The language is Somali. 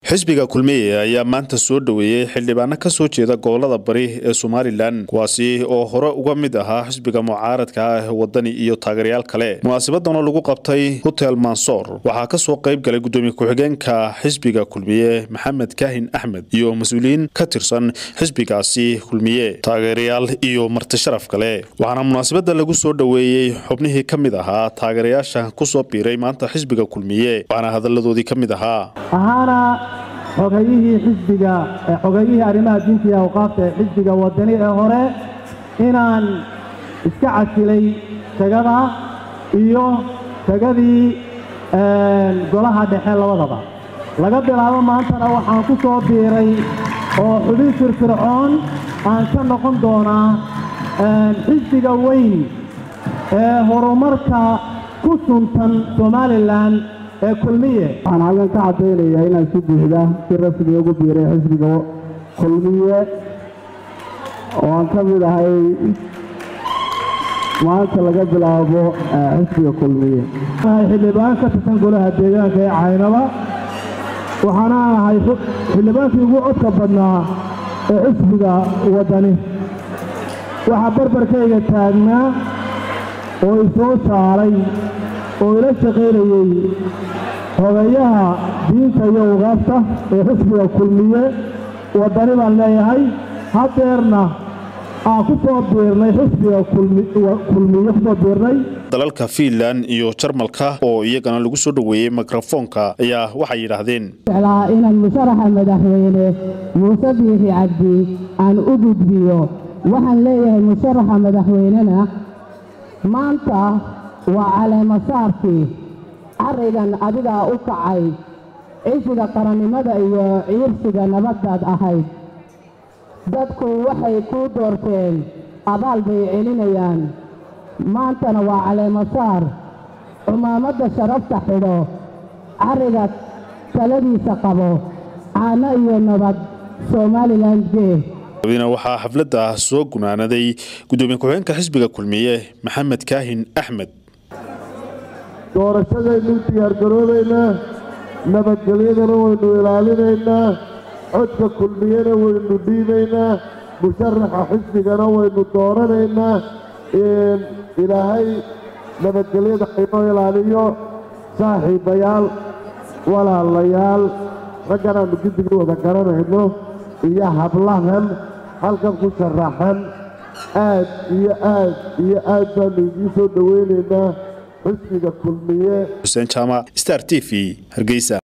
xisbiga kulmiye ayaa maanta soo dhoweeyey xildhibaano ka soo jeeda gobolada bari ee somalilan kuwaasi oo hore uga mid ahaa xisbiga mucaaradka ah wadani iyo taageerayaal kale munaasabadan oo lagu qabtay hotel mansoor waxaa kasoo qayb galay gudoomiye ku-xigeenka xisbiga kulmiye maxamed kaahin axmed iyo mas-uuliyiin ka tirsan xisbigaasi kulmiye taageerayaal iyo marti sharaf kale waxaana munaasabada lagu soo dhoweeyey xubnihii ka mid ahaa taageerayaasha kusoo biiray maanta xisbiga kulmiye waxaana hadaladoodii ka mid ahaa ahaana xogayihii xisbiga xogayihii arrimaha diinta iyo awqaafta ee xisbiga wadani ee hore inaan iska casilay tagada iyo tagadii golaha dhexe labadaba laga bilaabo maantana waxaan ku soo biiray oo xubin firfircoon aan ka noqon doonaa xisbiga weyn ee horumarka ku suntan somalilan ee kulmiye waxaan halkan ka caddaynayaa inaan si buuxda si rasmi ugu biiray xisbiga kulmiye oo aan ka mid ahay maanta laga bilaabo xisbiga kulmiye xildhibaan ka tirsan golaha deegaanka ee caynaba waxaana ahay xildhibaankii ugu codka badnaa ee xisbiga waddani waxaa barbarkayga taagnaa oo isoo saaray oo ila shaqaynayey hogayaha diinta iyo ugaabta ee xisbiga kulmiye waddani baan leeyahay haddeerna aan ku soo biirnay xisbiga kulmiye kusoo biirnay dalalka fiinland iyo jarmalka oo iyagana lagu soo dhoweeyey mikrofoonka ayaa waxay yidhaahdeen jeclaa inaan musharaxa madaxweyne muuse biixi cabdi aan u gudbiyo waxaan leeyahay musharaxa madaxweynena maanta waa caleemasaarkii carrigan adigaa u kacay cishiga qarannimada iyo ciirsiga nabaddaad ahayd dadku waxay kuu doorteen abaal bay celinayaan maantana waa caleemasaar cumaamadda sharafta xidho carriga taladiisa qabo caano iyo nabad somalilan gee waxaa xafladda soo gunaanaday gudoomiye ku-xigeenka xisbiga kulmiye maxamed kaahin axmed doorashadaynu diyaargaroobaynaa nabadgelyadana waynu ilaalinaynaa codka kulmiyena waynu dhiibaynaa musharaxa xisbigana waynu dooranaynaa ilaahay nabadgelyada aynoo ilaaliyo saaxiibayaal walaalayaal raggan aanu guddiga wada garanayno iyo hablahan halkan ku sharaxan aad iyo aad iyo aad baanu idiin soo dhowaynaynaa xisbiga kulmiye xuseen jaamac star t v hargeysa